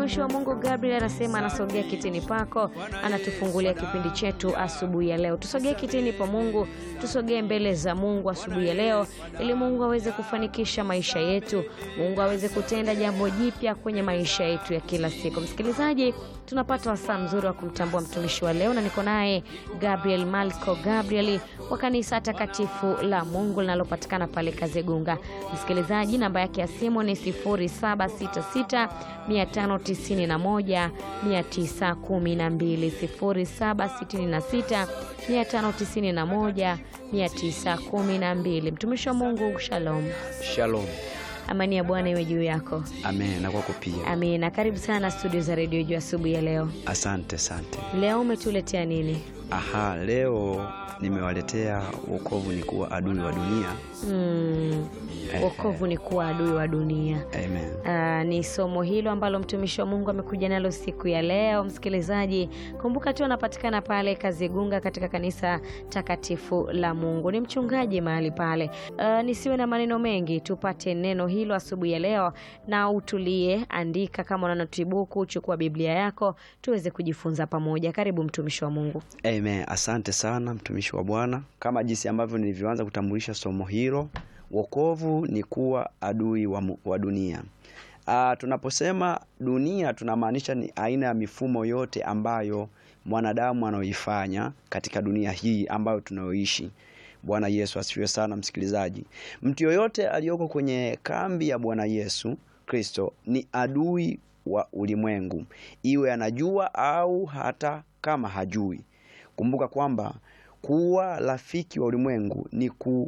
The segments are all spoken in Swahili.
Mtumishi wa Mungu Gabriel anasema anasogea kitini pako, anatufungulia kipindi chetu asubuhi ya leo. Tusogee kitini pa Mungu, tusogee mbele za Mungu asubuhi ya leo, ili Mungu aweze kufanikisha maisha yetu, Mungu aweze kutenda jambo jipya kwenye maisha yetu ya kila siku. Msikilizaji, tunapata wasaa mzuri wa kumtambua mtumishi wa leo, na niko naye Gabriel Malco Gabriel wa kanisa takatifu la Mungu linalopatikana pale Kazegunga. Msikilizaji, namba yake ya simu ni 0766 591 912 0766 591 912. Mtumishi wa Mungu, shalom. Shalom. Amani ya Bwana iwe juu yako. Amen. Na kwako pia. Amina. Karibu sana studio za redio juu asubuhi ya leo. Asante, asante. Leo umetuletea nini? Aha, leo nimewaletea wokovu ni kuwa adui wa dunia. Mm, wokovu ni kuwa adui wa dunia. Amen. Ah, ni somo hilo ambalo mtumishi wa Mungu amekuja nalo siku ya leo. Msikilizaji, kumbuka tu anapatikana pale Kazigunga katika kanisa takatifu la Mungu. Ni mchungaji mahali pale. Ah, nisiwe na maneno mengi, tupate neno hilo asubuhi ya leo na utulie, andika kama una notibuku, chukua Biblia yako tuweze kujifunza pamoja. Karibu mtumishi wa Mungu. Amen. Asante sana mtumishi wa Bwana. Kama jinsi ambavyo nilivyoanza kutambulisha somo hilo, wokovu ni kuwa adui wa, mu- wa dunia. Ah, tunaposema dunia tunamaanisha ni aina ya mifumo yote ambayo mwanadamu anaoifanya katika dunia hii ambayo tunayoishi. Bwana Yesu asifiwe sana msikilizaji. Mtu yoyote aliyoko kwenye kambi ya Bwana Yesu Kristo ni adui wa ulimwengu, iwe anajua au hata kama hajui. Kumbuka kwamba kuwa rafiki wa ulimwengu ni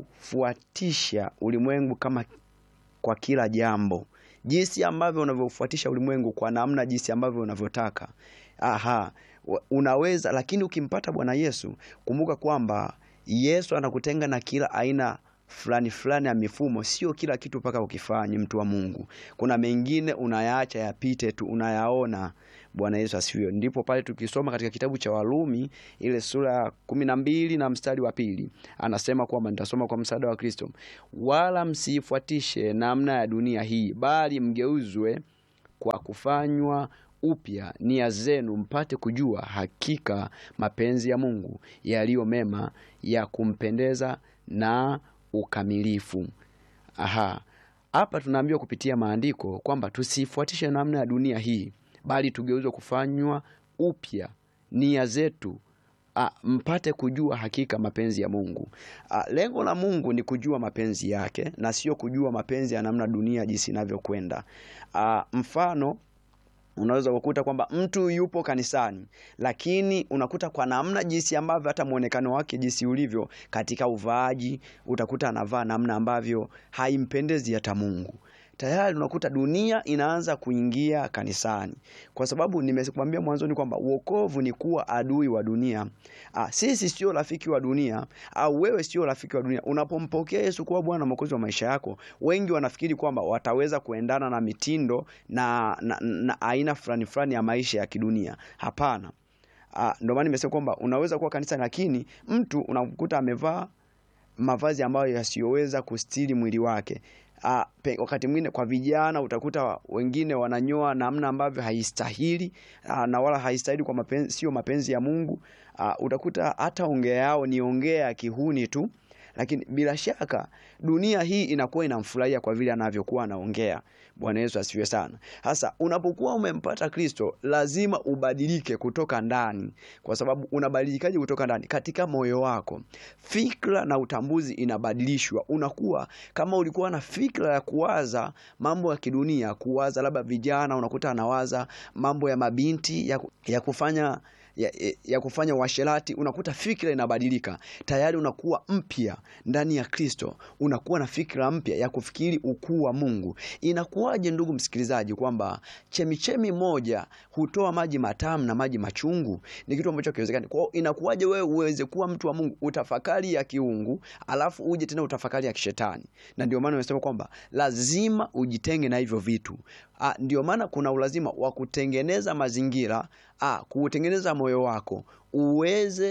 kufuatisha ulimwengu kama kwa kila jambo, jinsi ambavyo unavyofuatisha ulimwengu kwa namna jinsi ambavyo unavyotaka. Aha, wa- unaweza lakini ukimpata Bwana Yesu, kumbuka kwamba Yesu anakutenga na kila aina fulani fulani ya mifumo. Sio kila kitu mpaka ukifanye, mtu wa Mungu. Kuna mengine unayaacha yapite tu, unayaona. Bwana Yesu asifiwe. Ndipo pale tukisoma katika kitabu cha Warumi ile sura ya kumi na mbili na mstari wa pili anasema kwamba, nitasoma kwa msaada wa Kristo, wala msiifuatishe namna ya dunia hii, bali mgeuzwe kwa kufanywa upya nia zenu, mpate kujua hakika mapenzi ya Mungu yaliyo mema, ya kumpendeza na ukamilifu. Aha, hapa tunaambiwa kupitia maandiko kwamba tusifuatishe namna ya dunia hii, bali tugeuzwe kufanywa upya nia zetu Ah, mpate kujua hakika mapenzi ya Mungu. Ah, lengo la Mungu ni kujua mapenzi yake na sio kujua mapenzi ya namna dunia jinsi inavyokwenda. Ah, mfano unaweza kukuta kwamba mtu yupo kanisani lakini unakuta kwa namna jinsi ambavyo hata mwonekano wake jinsi ulivyo katika uvaaji utakuta anavaa namna ambavyo haimpendezi hata Mungu tayari unakuta dunia inaanza kuingia kanisani kwa sababu nimekwambia mwanzoni kwamba uokovu ni kuwa adui wa dunia ah, sisi sio rafiki wa dunia au wewe sio rafiki wa dunia unapompokea Yesu kuwa Bwana mwokozi wa maisha yako wengi wanafikiri kwamba wataweza kuendana na mitindo na, na, na aina fulani fulani ya maisha ya kidunia hapana ah, ndio maana nimesema kwamba unaweza kuwa kanisani lakini mtu unakuta amevaa mavazi ambayo yasiyoweza kustiri mwili wake. Ah, pe, wakati mwingine kwa vijana utakuta wengine wananyoa namna ambavyo haistahili ah, na wala haistahili kwa mapenzi, sio mapenzi ya Mungu. Ah, utakuta hata ongea yao ni ongea ya kihuni tu, lakini bila shaka dunia hii inakuwa inamfurahia kwa vile anavyokuwa anaongea. Bwana Yesu asifiwe sana. Sasa unapokuwa umempata Kristo, lazima ubadilike kutoka ndani, kwa sababu unabadilikaje kutoka ndani? Katika moyo wako, fikra na utambuzi inabadilishwa. Unakuwa kama ulikuwa na fikra ya kuwaza mambo ya kidunia, kuwaza labda vijana, unakuta anawaza mambo ya mabinti ya, ya kufanya ya, ya kufanya uasherati, unakuta fikra inabadilika tayari, unakuwa mpya ndani ya Kristo, unakuwa na fikra mpya ya kufikiri ukuu wa Mungu. Inakuwaje ndugu msikilizaji, kwamba chemichemi moja hutoa maji matamu na maji machungu? Ni kitu ambacho kiwezekani. Kwa hiyo inakuwaje wewe uweze kuwa mtu wa Mungu, utafakari ya kiungu, alafu uje tena utafakari ya kishetani? Na ndio maana nimesema kwamba lazima ujitenge na hivyo vitu. Ah, ndio maana kuna ulazima wa kutengeneza mazingira, ah, kuutengeneza moyo wako uweze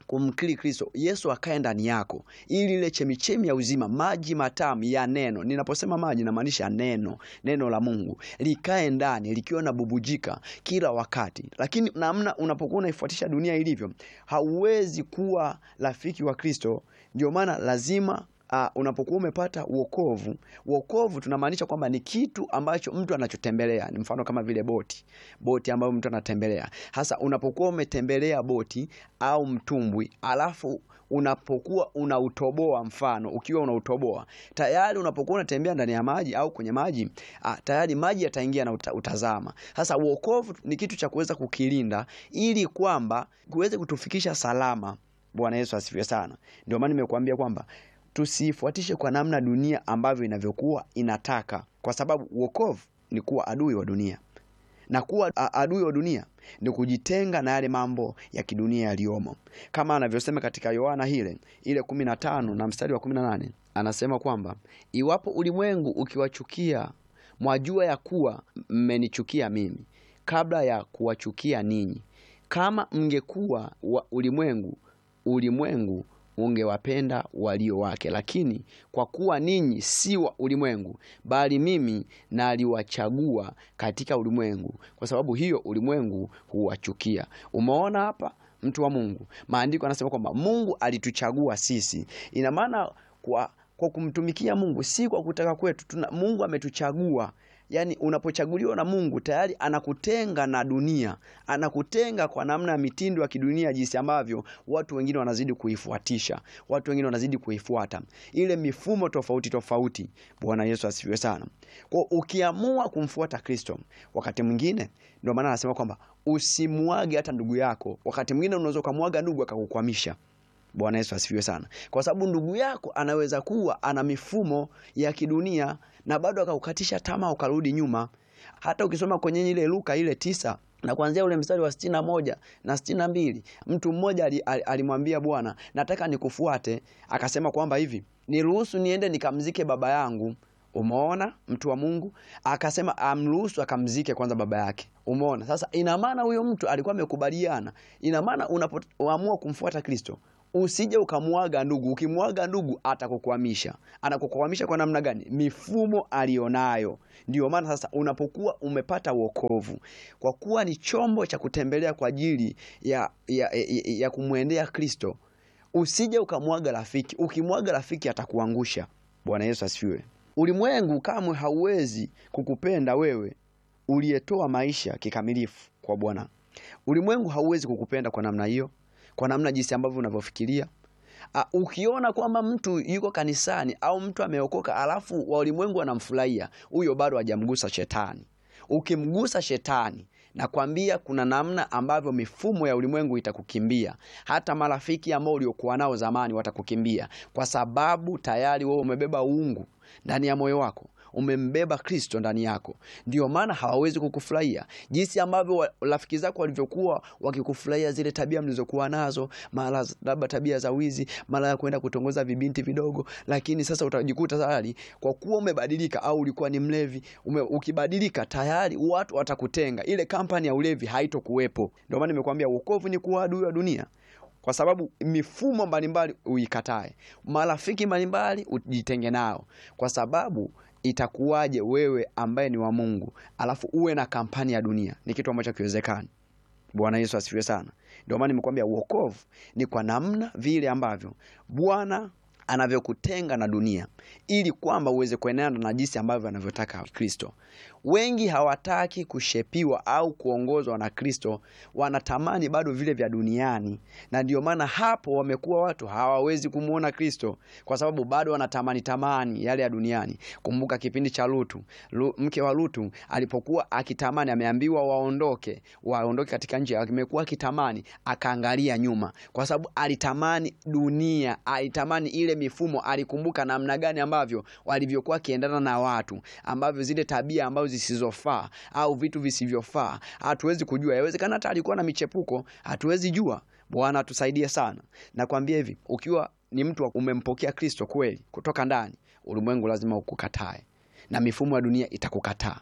kumkiri Kristo, Yesu akae ndani yako, ili ile chemichemi ya uzima, maji matamu ya neno. Ninaposema maji, namaanisha neno, neno la Mungu likae ndani likiwa na bubujika kila wakati. Lakini namna unapokuwa unaifuatisha dunia ilivyo, hauwezi kuwa rafiki wa Kristo. Ndio maana lazima Uh, unapokuwa umepata wokovu, wokovu tunamaanisha kwamba ni kitu ambacho mtu anachotembelea. Ni mfano kama vile boti, boti ambayo mtu anatembelea. Hasa unapokuwa umetembelea boti au mtumbwi, alafu unapokuwa unautoboa, mfano ukiwa unautoboa tayari, unapokuwa unatembea ndani ya maji au kwenye maji ah, tayari maji yataingia na uta, utazama. Sasa wokovu ni kitu cha kuweza kukilinda ili kwamba kuweze kutufikisha salama. Bwana Yesu asifiwe sana. Ndio maana nimekuambia kwamba tusifuatishe kwa namna dunia ambavyo inavyokuwa inataka, kwa sababu wokovu ni kuwa adui wa dunia, na kuwa adui wa dunia ni kujitenga na yale mambo ya kidunia yaliyomo, kama anavyosema katika Yohana hile ile kumi na tano na mstari wa kumi na nane anasema kwamba iwapo ulimwengu ukiwachukia, mwajua ya kuwa mmenichukia mimi kabla ya kuwachukia ninyi. Kama mngekuwa wa ulimwengu, ulimwengu ungewapenda walio wake, lakini kwa kuwa ninyi si wa ulimwengu, bali mimi naliwachagua katika ulimwengu, kwa sababu hiyo ulimwengu huwachukia. Umeona hapa, mtu wa Mungu, maandiko anasema kwamba Mungu alituchagua sisi. Ina maana kwa, kwa kumtumikia Mungu si kwa kutaka kwetu tuna, Mungu ametuchagua Yaani, unapochaguliwa na Mungu tayari anakutenga na dunia, anakutenga kwa namna ya mitindo ya kidunia, jinsi ambavyo watu wengine wanazidi kuifuatisha, watu wengine wanazidi kuifuata ile mifumo tofauti tofauti. Bwana Yesu asifiwe sana. Kwa ukiamua kumfuata Kristo, wakati mwingine, ndio maana anasema kwamba usimwage hata ndugu yako. Wakati mwingine unaweza ukamwaga ndugu akakukwamisha. Bwana Yesu asifiwe sana, kwa sababu ndugu yako anaweza kuwa ana mifumo ya kidunia na bado akaukatisha tamaa ukarudi nyuma. Hata ukisoma kwenye ile Luka ile tisa na kuanzia ule mstari wa sitini na moja na sitini na mbili mtu mmoja alimwambia Bwana, nataka nikufuate. Akasema kwamba hivi, niruhusu niende nikamzike baba yangu. Umeona, mtu wa Mungu akasema amruhusu akamzike kwanza baba yake. Umeona sasa, ina maana huyo mtu alikuwa amekubaliana. Ina maana unapoamua kumfuata Kristo usije ukamwaga ndugu. Ukimwaga ndugu atakukwamisha. Anakukwamisha kwa namna gani? Mifumo alionayo. Ndio maana sasa unapokuwa umepata wokovu, kwa kuwa ni chombo cha kutembelea kwa ajili ya, ya, ya, ya kumwendea Kristo, usije ukamwaga rafiki. Ukimwaga rafiki atakuangusha. Bwana Yesu asifiwe. Ulimwengu kamwe hauwezi kukupenda wewe uliyetoa maisha kikamilifu kwa Bwana. Ulimwengu hauwezi kukupenda kwa namna hiyo kwa namna jinsi ambavyo unavyofikiria. Uh, ukiona kwamba mtu yuko kanisani au mtu ameokoka alafu wa ulimwengu wanamfurahia, huyo bado hajamgusa shetani. Ukimgusa shetani, nakwambia kuna namna ambavyo mifumo ya ulimwengu itakukimbia. Hata marafiki ambao uliokuwa nao zamani watakukimbia, kwa sababu tayari wewe umebeba uungu ndani ya moyo wako umembeba Kristo ndani yako, ndio maana hawawezi kukufurahia jinsi ambavyo rafiki zako walivyokuwa wakikufurahia zile tabia mlizokuwa nazo, mara labda tabia za wizi, mara ya kwenda kutongoza vibinti vidogo. Lakini sasa utajikuta tayari kwa kuwa umebadilika, au ulikuwa ni mlevi ume, ukibadilika tayari watu watakutenga, ile kampani ya ulevi haitokuwepo. Ndio maana nimekuambia wokovu ni kuwa adui wa dunia kwa sababu mifumo mbalimbali uikatae, marafiki mbalimbali ujitenge nao, kwa sababu itakuwaje wewe ambaye ni wa Mungu alafu uwe na kampani ya dunia? Ni kitu ambacho kiwezekani. Bwana Yesu asifiwe sana. Ndio maana nimekwambia wokovu ni kwa namna vile ambavyo Bwana anavyokutenga na dunia ili kwamba uweze kuenenda na jinsi ambavyo anavyotaka Kristo. Wengi hawataki kushepiwa au kuongozwa na Kristo, wanatamani bado vile vya duniani, na ndio maana hapo wamekuwa watu hawawezi kumwona Kristo kwa sababu bado wanatamani tamani yale ya duniani. Kumbuka kipindi cha Lutu, mke wa Lutu alipokuwa akitamani, ameambiwa waondoke, waondoke katika nchi, amekuwa akitamani, akaangalia nyuma kwa sababu alitamani dunia, alitamani ile mifumo, alikumbuka namna gani ambavyo walivyokuwa akiendana na watu, ambavyo zile tabia ambazo zisizofaa au vitu visivyofaa, hatuwezi kujua. Yawezekana hata alikuwa na michepuko, hatuwezi jua. Bwana atusaidie sana. Nakwambia hivi, ukiwa ni mtu umempokea Kristo kweli kutoka ndani, ulimwengu lazima ukukatae na mifumo ya dunia itakukataa.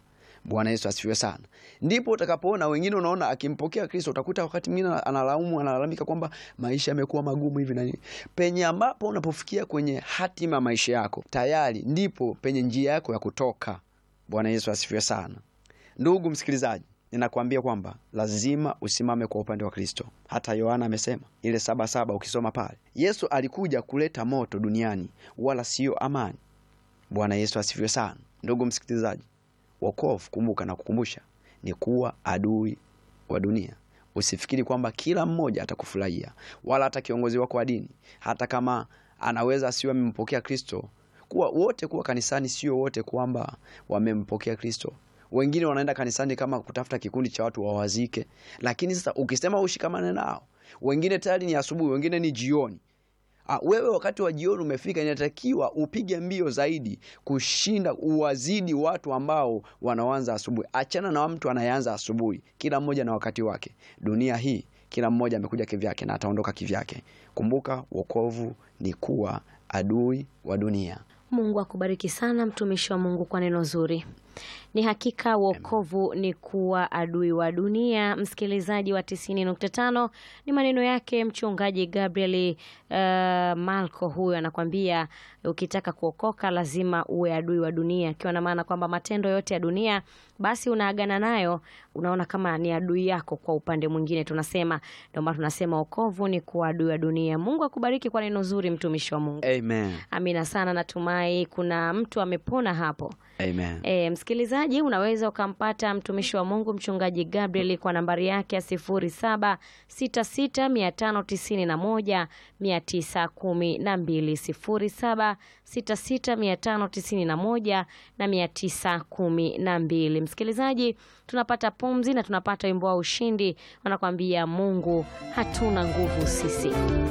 Bwana Yesu asifiwe sana. Ndipo utakapoona wengine, unaona akimpokea Kristo, utakuta wakati mwingine analaumu, analalamika kwamba maisha yamekuwa magumu hivi na nini. Penye ambapo unapofikia kwenye hatima maisha yako, tayari ndipo penye njia yako ya kutoka. Bwana Yesu asifiwe sana. Ndugu msikilizaji, ninakwambia kwamba lazima usimame kwa upande wa Kristo. Hata Yohana amesema ile saba saba, ukisoma pale, Yesu alikuja kuleta moto duniani, wala siyo amani. Bwana Yesu asifiwe sana. Ndugu msikilizaji, wokovu, kumbuka na kukumbusha, ni kuwa adui wa dunia. Usifikiri kwamba kila mmoja atakufurahia, wala hata kiongozi wako wa dini, hata kama anaweza asiwe amempokea Kristo. Kuwa wote kuwa kanisani, sio wote kwamba wamempokea Kristo. Wengine wanaenda kanisani kama kutafuta kikundi cha watu wawazike, lakini sasa ukisema ushikamane nao, wengine tayari ni asubuhi, wengine ni jioni. Ah, wewe wakati wa jioni umefika, inatakiwa upige mbio zaidi kushinda, uwazidi watu ambao wanaanza asubuhi. Achana na mtu anayeanza asubuhi. Kila mmoja na wakati wake. Dunia hii kila mmoja amekuja kivyake na ataondoka kivyake. Kumbuka, wokovu ni kuwa adui wa dunia. Mungu akubariki sana mtumishi wa Mungu kwa neno zuri. Ni hakika wokovu ni kuwa adui wa dunia. Msikilizaji wa tisini nukta tano ni maneno yake mchungaji Gabriel uh, Malko. Huyo anakwambia ukitaka kuokoka lazima uwe adui wa dunia, akiwa na maana kwamba matendo yote ya dunia basi unaagana nayo, unaona kama ni adui yako. Kwa upande mwingine tunasema, ndio maana tunasema wokovu ni kuwa adui wa dunia. Mungu akubariki kwa neno zuri mtumishi wa Mungu. Amen. Amina sana, natumai kuna mtu amepona hapo. Amen. E, msikilizaji unaweza ukampata mtumishi wa Mungu mchungaji Gabriel kwa nambari yake ya sifuri saba sita sita mia tano tisini na moja mia tisa kumi na mbili sifuri saba sita sita mia tano tisini na moja na mia tisa kumi na mbili. Msikilizaji, tunapata pumzi na tunapata wimbo wa ushindi, wanakwambia Mungu hatuna nguvu sisi.